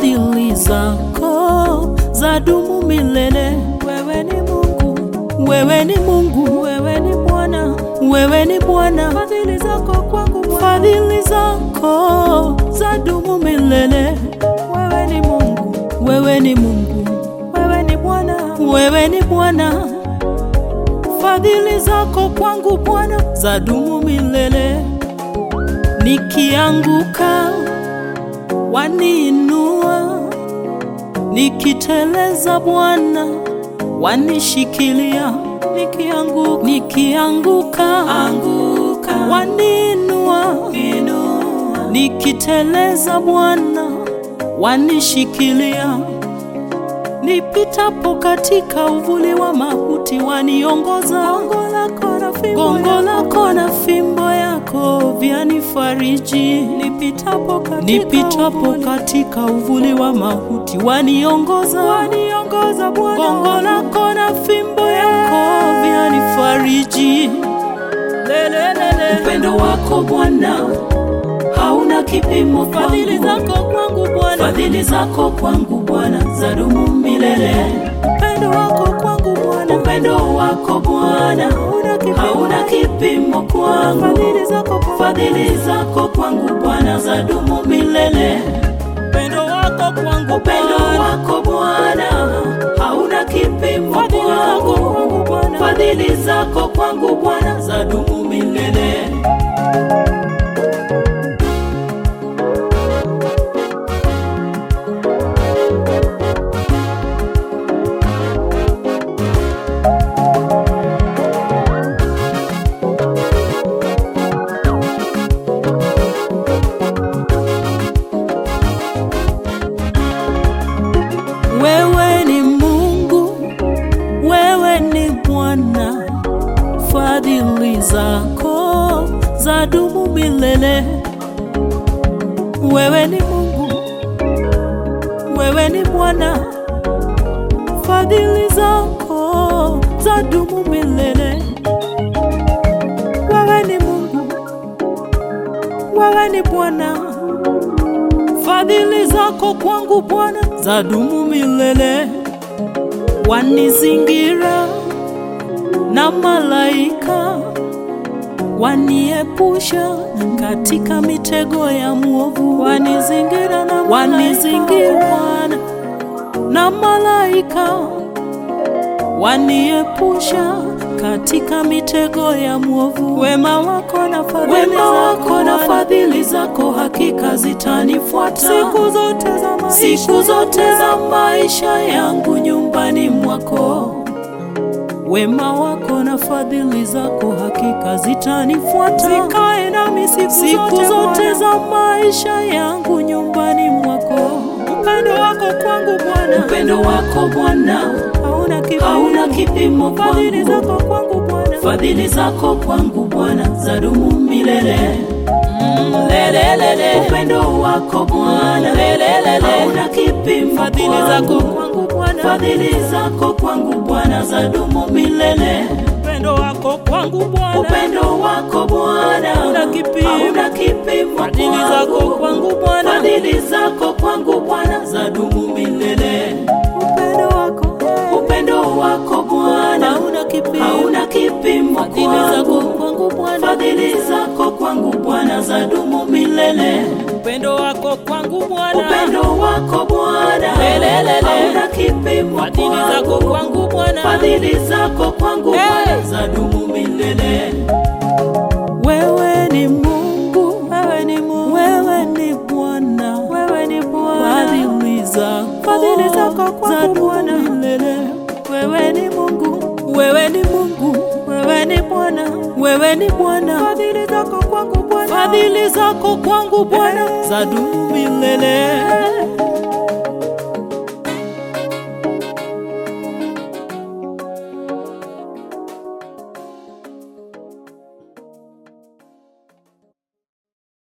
fadhili zako zadumu milele. Wewe ni Mungu, wewe ni Mungu, wewe ni Bwana, wewe ni Bwana. Fadhili zako kwangu, fadhili zako zadumu milele. Wewe ni Mungu, wewe ni Mungu, wewe ni Bwana, wewe ni Bwana. Fadhili zako kwangu Bwana zadumu milele. Nikianguka waniinua, nikiteleza Bwana wanishikilia. Nikianguka, nikianguka anguka, waniinua, inua, nikiteleza Bwana wanishikilia. Nipitapo katika uvuli wa mauti waniongoza. Gongo lako na fimbo yako vyanifariji. Nipitapo katika, nipitapo katika uvuli wa mauti waniongoza. Waniongoza Bwana. Gongo lako na fimbo yako vyanifariji. Lelelele. Upendo wako Bwana hauna kipimo kwangu. Fadhili zako kwangu Bwana, fadhili zako kwangu Bwana zadumu milele. Upendo wako kwangu Bwana, upendo wako Bwana hauna kipimo, hauna kipimo kwangu. Fadhili zako kwangu, fadhili zako kwangu Bwana zadumu milele. Upendo wako kwangu, upendo wako Bwana hauna kipimo kwangu. Fadhili zako kwangu Bwana zadumu milele. Wewe ni Mungu, wewe ni Bwana, fadhili zako zadumu milele. Wewe ni Mungu, wewe ni Bwana, fadhili zako zadumu milele. Wewe ni Mungu, wewe ni Bwana, fadhili zako kwangu Bwana zadumu milele. Wanizingira na malaika, waniepusha katika mitego ya mwovu. Wanizingira na wanizingira na malaika, waniepusha katika mitego ya mwovu. Wema wako na fadhili wema wako na fadhili zako hakika zitanifuata siku zote za maisha, siku zote za maisha yangu nyumbani mwako. Wema wako na fadhili zako hakika zitanifuata zikae nami siku, siku zote, zote za maisha yangu nyumbani mwako. Upendo wako kwangu Bwana, upendo wako Bwana hauna kipimo, hauna kipimo kwangu. Fadhili zako kwangu Bwana, fadhili zako kwangu Bwana zadumu milele. Mm, lelelele. Upendo wako Bwana lelelele, hauna kipimo. Fadhili zako kwangu Bwana, fadhili zako kwangu Bwana zadumu milele. Upendo wako kwangu Bwana, upendo wako Bwana hauna kipimo, hauna kipimo. Fadhili zako kwangu Bwana, fadhili zako kwangu Bwana zadumu milele. Upendo wako, upendo wako Bwana hauna kipimo, hauna kipimo. Fadhili zako kwangu Bwana, fadhili zako kwangu Bwana zadumu milele. Upendo wako kwangu Bwana, upendo wako Bwana hauna kipimo. Fadhili zako kwangu Bwana, fadhili zako kwangu Bwana zadumu milele. Wewe ni Mungu, wewe ni Mungu, wewe ni Bwana, wewe ni Bwana. Fadhili zako, fadhili zako kwangu Bwana milele. Wewe ni Mungu, wewe ni Mungu, wewe ni Bwana, wewe ni Bwana. Fadhili zako kwangu Bwana, fadhili zako kwangu Bwana zadumu milele.